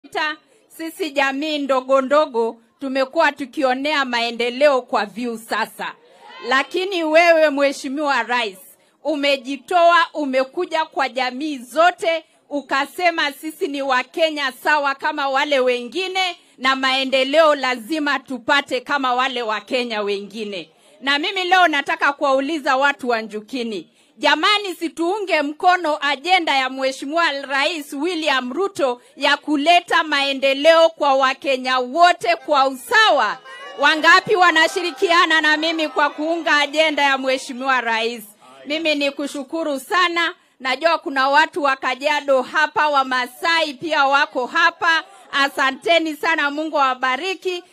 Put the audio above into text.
Ta, sisi jamii ndogo ndogo tumekuwa tukionea maendeleo kwa view sasa, lakini wewe Mheshimiwa Rais umejitoa, umekuja kwa jamii zote ukasema sisi ni Wakenya sawa kama wale wengine, na maendeleo lazima tupate kama wale Wakenya wengine. Na mimi leo nataka kuwauliza watu wa Njukini, jamani, situunge mkono ajenda ya Mheshimiwa Rais William Ruto ya kuleta maendeleo kwa Wakenya wote kwa usawa. Wangapi wanashirikiana na mimi kwa kuunga ajenda ya Mheshimiwa Rais? Mimi ni kushukuru sana. Najua kuna watu wa Kajiado hapa, Wamasai pia wako hapa. Asanteni sana, Mungu awabariki.